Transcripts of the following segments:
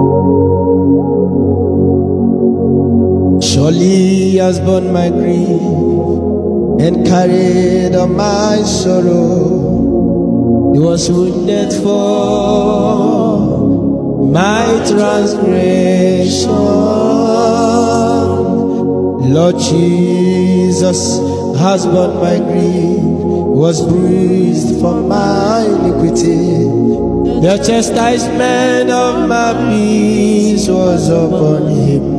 Surely he has borne my grief and carried on my sorrow. He was wounded for my transgression. Lord Jesus has borne my grief, was bruised for my iniquity. The chastisement of my peace was upon him.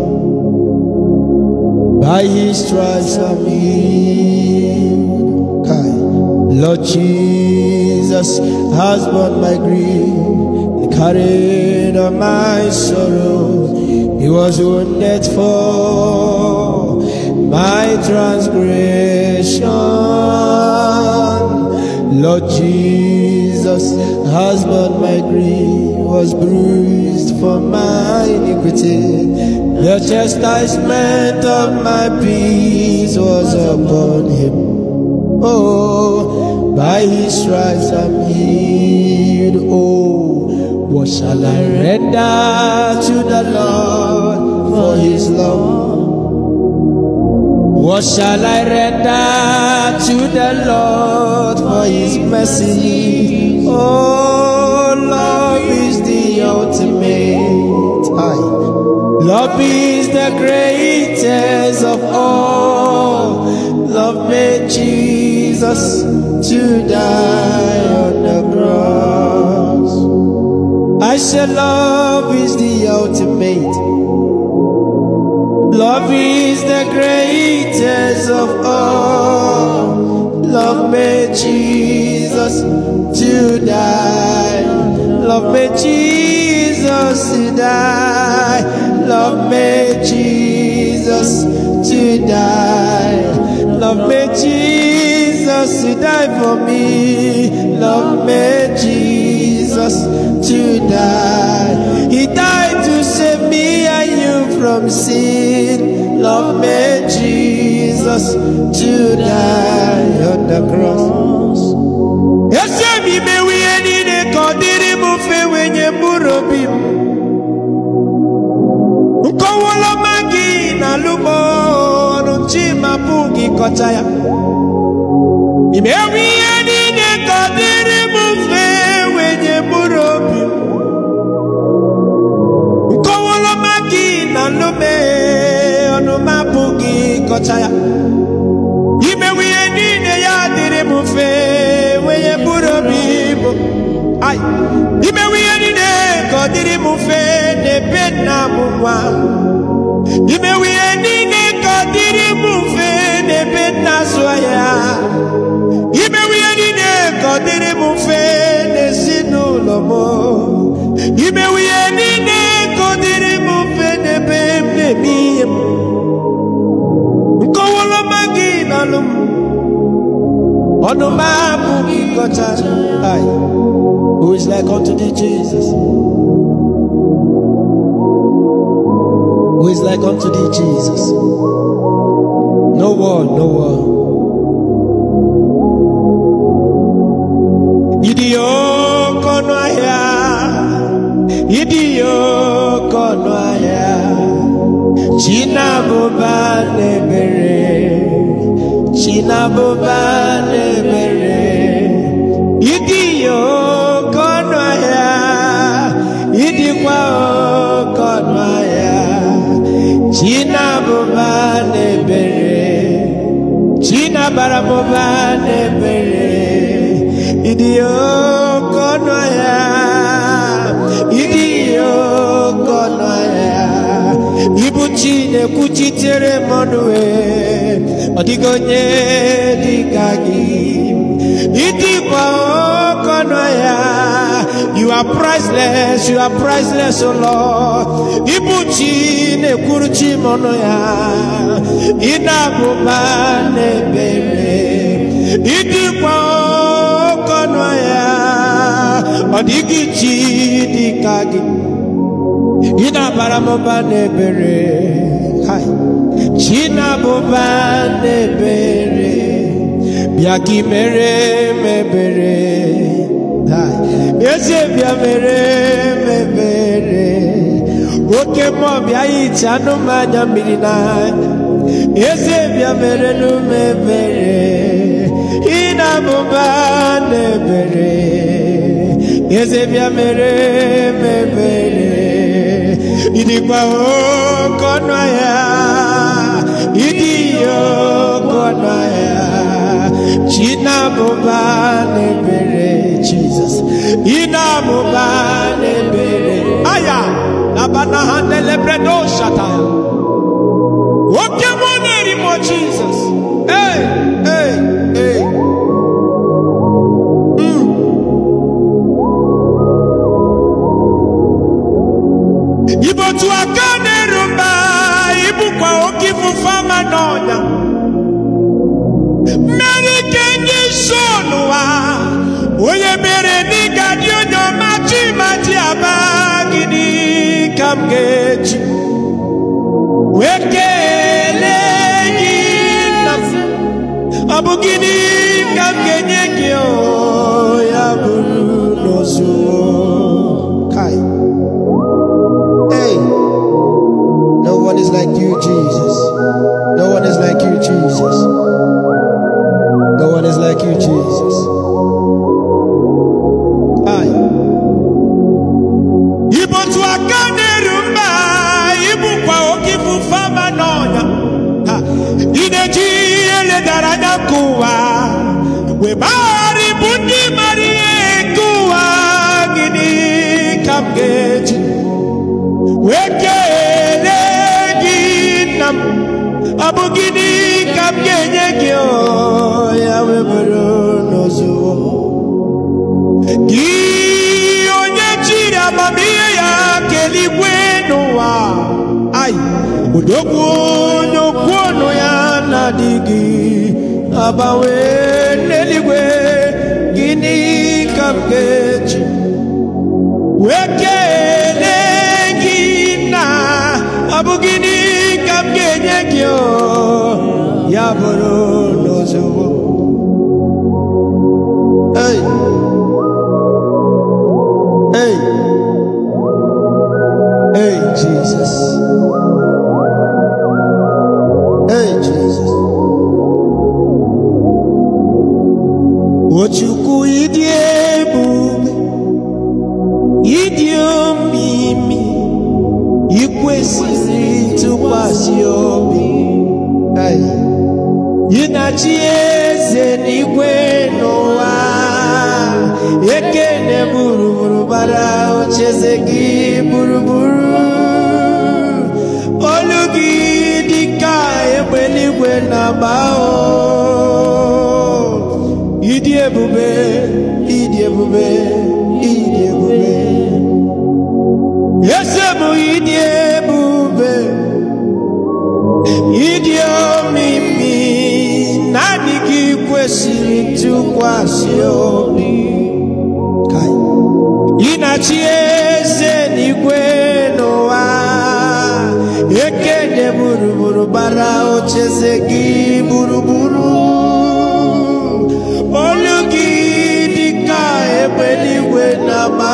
By his stripes I'm healed. Kai. Lord Jesus has borne my grief and carried on my sorrow. He was wounded for my transgression. Lord Jesus has borne my grief, was bruised for my iniquity. The chastisement of my peace was upon him. Oh, by his stripes I'm healed. Oh, what shall I render to the Lord for his love? What shall I render to the Lord for his mercy? Oh, love is the ultimate. Aye. Love is the greatest of all. Love made Jesus to die on the cross. I said, Love is the ultimate. Love is the greatest of all. Love made Jesus to die. Love made Jesus to die. Love made Jesus to die. Love made Jesus to die for me. Love made Jesus to die. He died to save me and you from sin. Love made Jesus to die on the cross. Ese mi mewi enine kodiri mu fe wenye murobi m. Nkọwọlọma gị na lụgbọ ọnụ chima pụghị kọcha ya. Imewi ihe niile kodiri mu fe wenye murobi m. Nkọwọlọma gị na lụme ọnụ m apụghị kọcha ya. Imewi ihe niile ya dịrị m mfe wenye buru obi ibu. Ai, imewi ihe niile ka ọ dịrị m mfe n'ebe nna m nwa. Imewi ihe niile ka ọ dịrị m mfe n'ebe nna zụọ ya. Imewi ihe niile ka ọ dịrị m mfe n'ezinụlọ m. Imewi ihe niile ka ọ dịrị m mfe n'ebe m na-eme ihe m. Nkọwalọma gị n'ọnụ m. Ọnụ m abụghị kọcha. Ai, Who is like unto thee, Jesus? Who is like unto thee, Jesus? No one, no one. Ịdị oke ọnụ ahịa, ịdị oke ọnụ ahịa, Chinabụba na-ebere, Chinabụba na-ebere, ịdị oke ọnụ ahịa, ịdịkwa oke ọnụ ahịa, Chinabụba na-ebere, Chinabara mụba na-ebere, ịdị oke ọnụ ahịa, ịdị oke ọnụ ahịa, ibu chi na-ekwuchitere m ọnụ ee, ọ dịghị onye dị ka gị, ịdịkwa oke ọnụ ahịa, you are priceless, you are priceless, O Lord. Ibu chi na-ekwuru chi m ọnụ ya, ị na-abụba na-ebere, ịdịkwa oke ọnụ ahịa, ọ dịghị chi dị ka gị. Ị na-abara m ụba n'ebere Hai. Chi na-abụba n'ebere bịa ka ị mere m ebere Hai. eze bịa mere m ebere oke mmụọ bịa hicha anụ m anya mmiri n'anya eze bịa mere n'ume ebere ị na-amụba n'ebere eze bịa mere m ebere ịdịkwa oke ọnụ ahịa ịdị oke ọnụ ahịa chi na-amụba n'ebere jizọs ị na-amụba n'ebere aya labana ha nelebredo shata oke mụ na-eri mụ jizọs ee ee ee ibotu aka na-eru mba ibukwa oke ifufe ama n'ọnya mmeri ike ndị so n'ụwa onye mere n'ịga dị onye ọma chima ji aba gịnị ka m ga-eji wee kelee gị nna m ọ bụ gịnị ka m ga-enye gị o ya bụrụ n'ozuo kai Hey, no one is like you, Jesus. No one is like you, Jesus. No one is like you, Jesus. Aye. Ibo tu aka na-eru mba ibukwa oke ifufe ama n'ọnya Ha, ị na-eji ihe ledara anya nke ụwa wee gbagharị ibu ndị mara ihe nke ụwa gịnị ka m ga-eji wee kelee gị nna m ọ bụ gịnị ka m ga-enye gị o ya wee bụrụ n'ozuwo gị onye jiri amamihe ya keligwe n'ụwa ai odogwu onye okwu ọnụ ya na-adịghị agbanwe n'eluigwe gịnị ka m ga-eji wee kelee gị na ọ bụ gịnị ka m ga-enye gị o ya bụrụ n'ozugbo Hey. Hey. Hey, Jesus. Hey, Jesus. Ochukwu ịdị ebube ịdị omimi ikwesịrị ntụkwasị obi Ai. gị na chi eze n'igwe n'ụwa ekene gburugburu bara ocheze gị gburugburu olu gị dịka egbe eluigwe na-agba o ịdị ebube ịdị ebube ịdị ebube eze bụ ịdị ebube ịdị omimi naanị gị kwesịrị ntụkwasị obi Kai. ị na-achị eze n'igwe n'ụwa ekene gburugburu gbara ocheze gị gburugburu olu gị dịka egbe eluigwe na-agba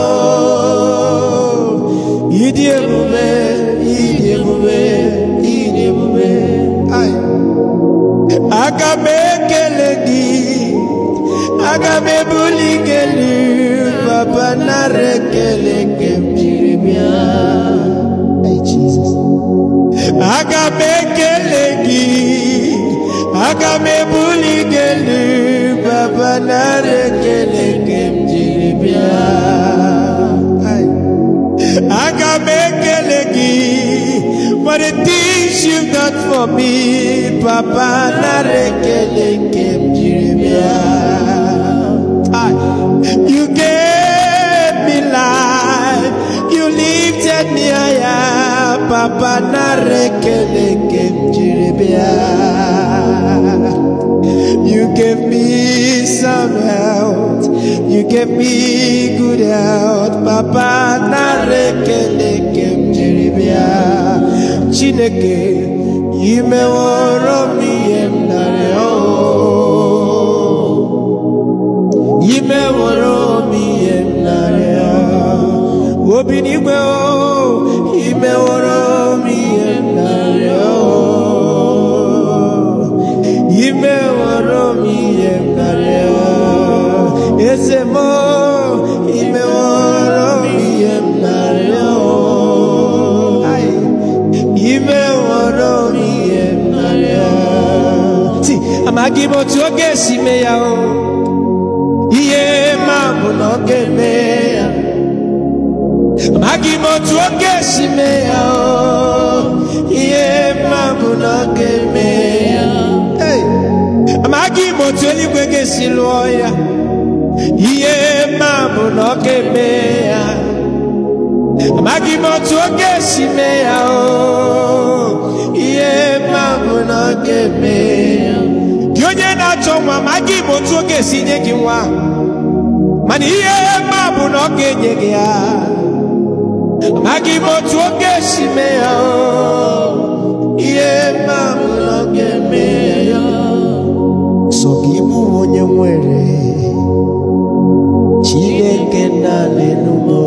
o. ịdị ebube ịdị ebube ịdị ebube Ai. aga m ekele gị aga m ebuli gị elu papa nara ekele nke m jiri bịa Ai, Jesus. aga m ekele gị aga m ebuli gị elu papa nara ekele nke m jiri bịa Ai. aga m ekele gị for the things you've done for me papa nara ekele nke m jiri bịa Ai. you gave me life you lifted me higher papa nara ekele nke m jiri bịa You gave me some health. You gave me good health. Papa narekele kem jiribia. Chineke, imeworo mi emnareo. Imeworo mi emnareo. Obinigwe o, amaghị m otu ọ ga-esi mee ya o ihe mma bụ na ọ ga-eme ya Hey! amaghị m otu eluigwe ga-esi lụọ ya ihe mma bụ na ọ ga-eme ya amaghị m otu ọ ga-esi mee ya o ihe mma bụ na ọ ga-eme ya gị onye na-achọ nwa amaghị m otu ọ ga-esi nye gị nwa mana ihe mma bụ na ọ ga-enye gị ya amaghị m otu ọ ga-esi mee ya o ihe mma bụ na ọ ga-eme ya sọ gị bụ onye nwere chineke naanị n'ụmụ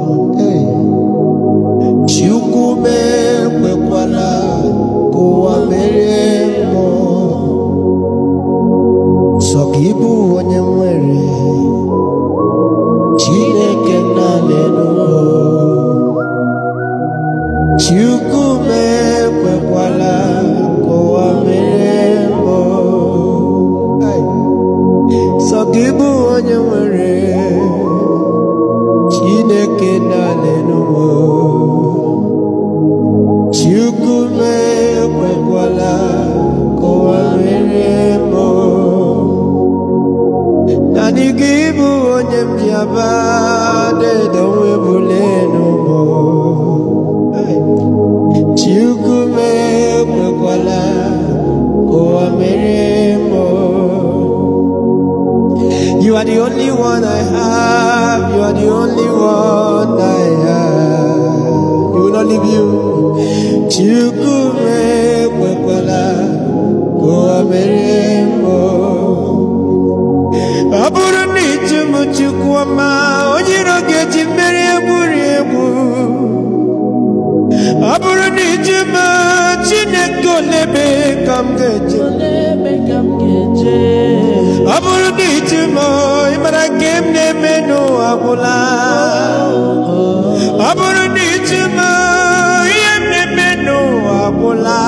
chukwu mekwekwala ka ụwa mere mmụọ sọ gị bụ onye nwere chineke naanị n'ụmụ chukwu mekwekwala ka ụwa mere mmụọ Ai. sọ gị bụ onye nwere chineke naanị n'ụmụ chukwu mekwekwala ka ụwa mere mmụọ naanị gị bụ onye mbịaba dedowe bule n'ụmụ chukwu mekwekwala ka ụwa mere mmụọ You are the only one I have. You are the only one I have. You will not leave you. Chukume kwekwala kwa merembo. Ọ bụrụ na iju m chukwu ọma, onye iro ga-eji mmeri egburi egbu. Ọ bụrụ na iju m Chineke olebe ka m ga-eje. Ọ bụrụ na iju m ịmara nke m na-eme n'ụwa gwụla. Ọ bụrụ na iju m ihe m na-eme n'ụwa gwụla.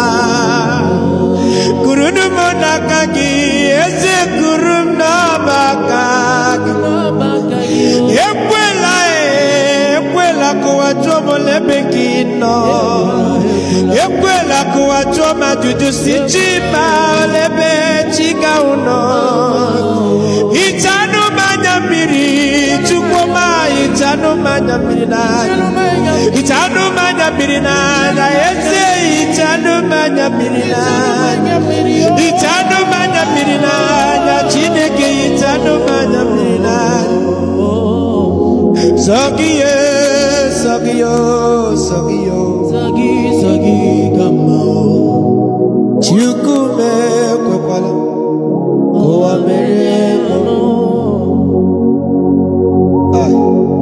Kurunu m n'aka gị, eze kuru m n'ọba aka gị. Ekwela eh, ekwela ka ụwa jụọ m n'ebe gị nọ. Ekwela ka ụwa jụọ m ajụjụ si chi ma n'ebe chi ga ụnọ. Hichanụ m anya mmiri, chukwu ma hichanụ m anya mmiri n'anya. Hichanụ m anya mmiri n'anya, eze hichanụ m anya mmiri n'anya. Hichanụ m anya mmiri n'anya, Chineke hichanụ m anya mmiri n'anya. Zọgiye, zọgiyo, zọgiyo. Chukwu mekwekwala ka ụwa mere mmụọ. Ai.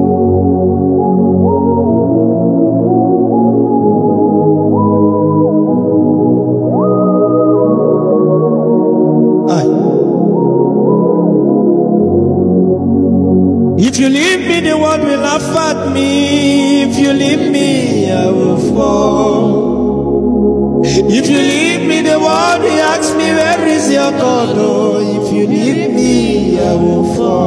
Ai. If you leave me, the world will laugh at me. If you leave me, I will fall. If you leave me, the world will ask me, Where is your God? Oh, if you leave me, I will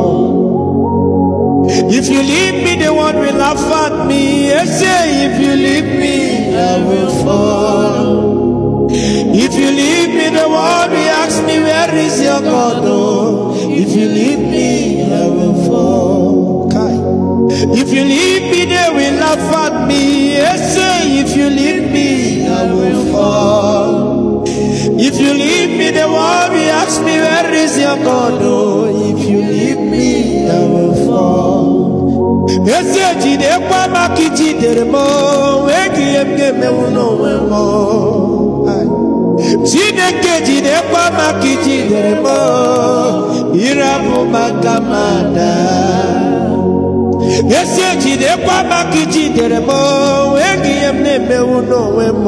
fall. If you leave me, the world will laugh at me. Yes, say, if you leave me, I will fall. If you leave me, the world will ask me, Where is your God? Oh, if you leave me, I will fall. Kai. If you leave me, they will laugh at me. Yes, say, if you leave me, I will fall. If you leave me, the world will ask me, Where is your God? Oh, if you leave me, I will fall. Eze jidekwa maka ijidere m enweghị ihe m ga-emenwu n'onwe m Ai. Chineke jidekwa maka ijidere m ịrapụ maka mada esi ejidekwa maka ijidere m enweghị ihe m na-emenwu n'onwe m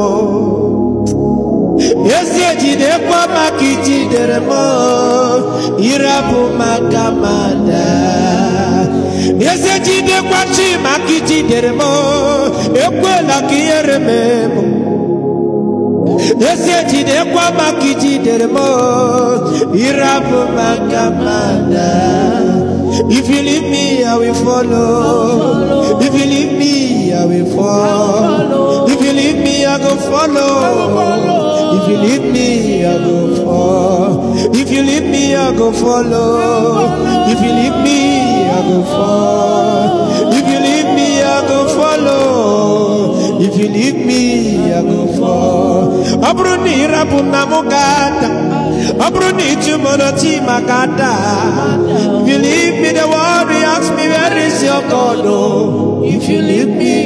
esi ejidekwa maka ijidere m ịrapụ maka mada esi ejidekwa chi maka ijidere m ekwela ka ihere mee m esi ejidekwa maka ijidere m ịrapụ maka mada If you leave me, I will follow. If you leave me, I will fall. If you leave me, I go follow. If you leave me, I go fall. If you leave me, I go follow. If you leave me, I go fall. If you leave me, I go follow. If you leave me, I go fall. Ọ bụrụ na ị rapụ na mụ ga-ada. Ọ bụrụ na ị jụ m n'otu ma ga-ada. If you leave me, the world will ask me where is your God? Oh, if you leave me,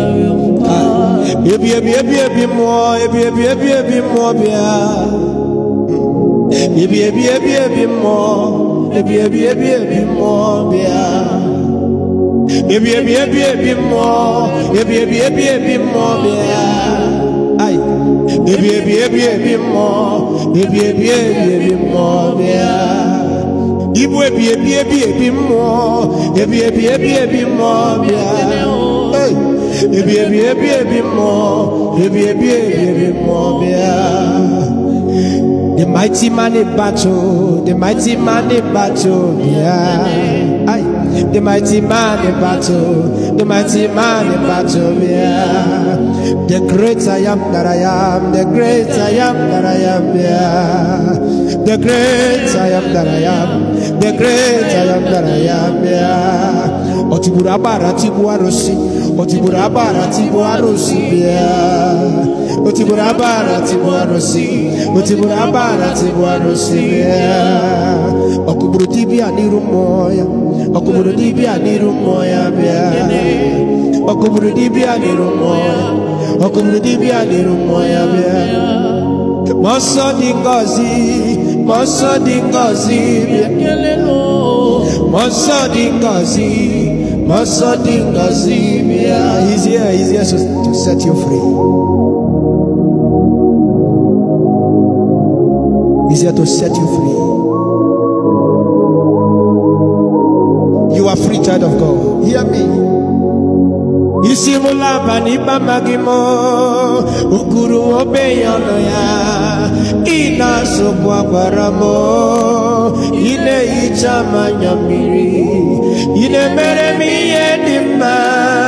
ebi ebi ebi ebi mmụọ ebi ebi ebi ebi mmụọ bịa. Ebi ebi ebi ebi mmụọ ebi ebi ebi ebi mmụọ bịa. Ebi ebi ebi ebi mmụọ ebi ebi ebi ebi mmụọ bịa. Ai. Ebi ebi ebi ebi mmụọ ebi ebi ebi ebi mmụọ bịa. Ibu ebi ebi ebi ebi mmụọ ebi ebi ebi ebi mmụọ bịa. Hey. Ebi ebi ebi ebi mmụọ ebi ebi ebi ebi mmụọ bịa. The mighty man in battle, the mighty man in battle, yeah. Aye. The mighty man in battle, the mighty man in battle, yeah. The great I am that I am, the great I am that I am, yeah. The great I am that I am, the great I am that I am, yeah. Otiburu abara tibu arosi, otiburu abara tibu arosi, yeah. Otiburu abara tibu arosi, otiburu abara tibu arosi, yeah. Okuburu dibia n'iru mmụọ ya, okuburu dibia n'iru mmụọ ya bịa. Okuburu dibia n'iru mmụọ ya, okuburu dibia n'iru mmụọ ya bịa. Mmụọ nsọ dị ngọzi, mmụọ nsọ dị ngọzi bịa. Mmụọ nsọ dị ngọzi, mmụọ nsọ dị ngọzi bịa. He's here, he's here to, to set you free. He's here to set you free. You are free, child of God. Hear me. isi m laba n'ikpe amaghị m okuru obe ya ọnụ ya ị na-asụkwa gwara m ị na-ehicha m anya mmiri ị na-emere m ihe dị mma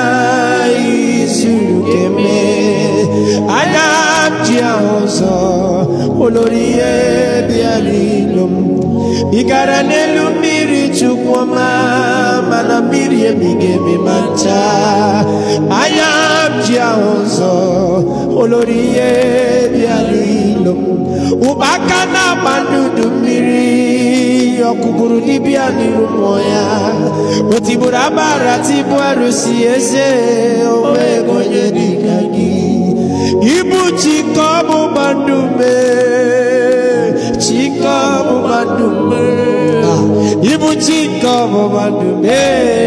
izuru keme anya m ji ahụ ụzọ olori ihe bịara ilo m ị gara n'elu mmiri chukwu ọma mana mmiri ebighị emi ma ncha anya m ji ahụ ụzọ olori ihe bịara ilo m ụkpaka na-agba n'udu mmiri ọkụgburu dibịa n'iru mmụọ ya o tigburu abara tibu arụsị eze onweghị onye dịka gị ibu chike bụ gbandume chike bụ gbandume ibu chike bụ gbandume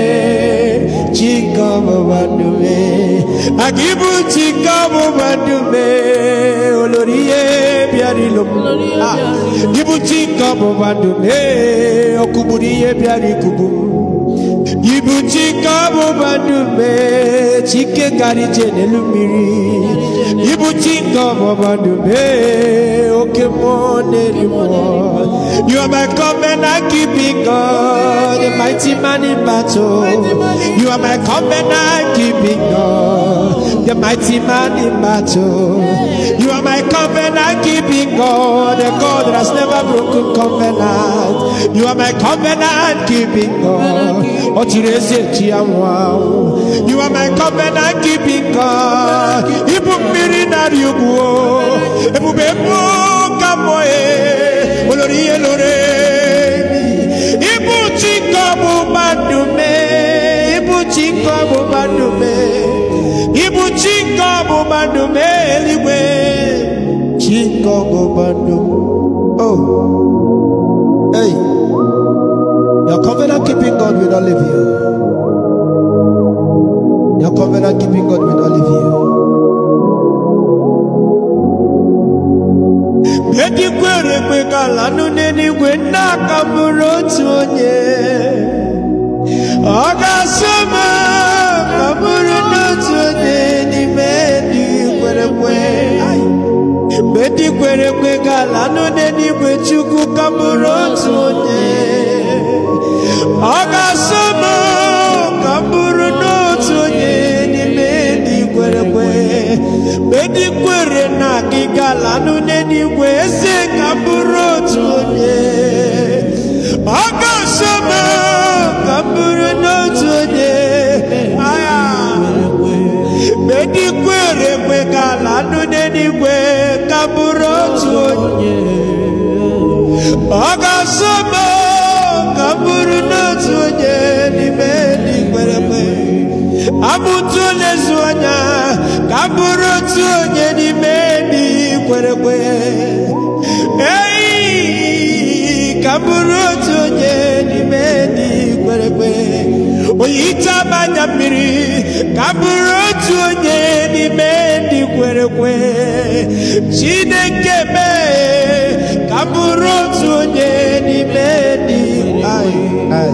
chike bụ gbandume aga ibu chike bụ gbandume olori ihe bịara ilo m Ah, ibu chike bụ gbandume ọkụgburu ihe bịara ikugbu m ibu chike bụ gbandume chike gara ije n'elu mmiri ibu chike bụ gbandume oke mmụọ na-eri mmụọ you are my covenant keeping God the mighty man in battle you are my covenant keeping God the mighty man in battle you are my covenant keeping God the God that has never broken covenant you are my covenant keeping God ọ chịrị ezi echi anwụ anwụ you are my covenant keeping God ibu mmiri narị ugwu ebube mmụọ ka mmụọ e olori ihe lore ibu chike bụ mmadụ mee ibu chike bụ mmadụ mee ibu chike bụ mmadụ mee eluigwe chike bụ mmadụ oh hey your covenant keeping God will not leave you your covenant keeping God will not leave you Edikwere ekwe ka lanụ n'eluigwe nna aka bụrụ otu onye ọ ga-asọ m ka bụrụ n'otu onye n'ime ndị kwere ekwe mgbe ndị kwere ekwe ka lanụ n'eluigwe chukwu ka bụrụ otu onye ọ ga-asọ m ka bụrụ n'otu onye n'ime medikwere na gị galanụ n'eluigwe eze ka m bụrụ otu onye ọ ga-asọ m ka m bụrụ n'otu onye aya medikwere ekwe galanụ n'eluigwe ka m bụrụ otu onye ọ ga-asọ m ka m bụrụ n'otu onye n'ime ndị kwere ekwe abụtụ na-ezu anya ka m bụrụ otu onye n'ime ndị kwere ekwe ei ka m bụrụ otu onye n'ime ndị kwere ekwe onye ite abanya mmiri ka m bụrụ otu onye n'ime ndị kwere ekwe chineke mee ka m bụrụ otu onye n'ime ndị ai ai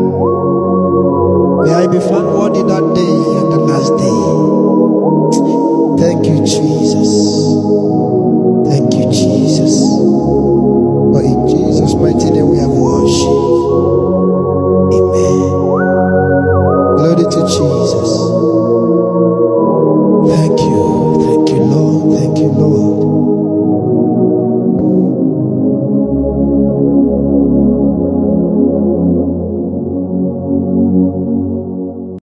May I be found worthy that day and the last day. Thank you, Jesus. Thank you, Jesus. For in Jesus' mighty name we have worship. Amen. Glory to Jesus.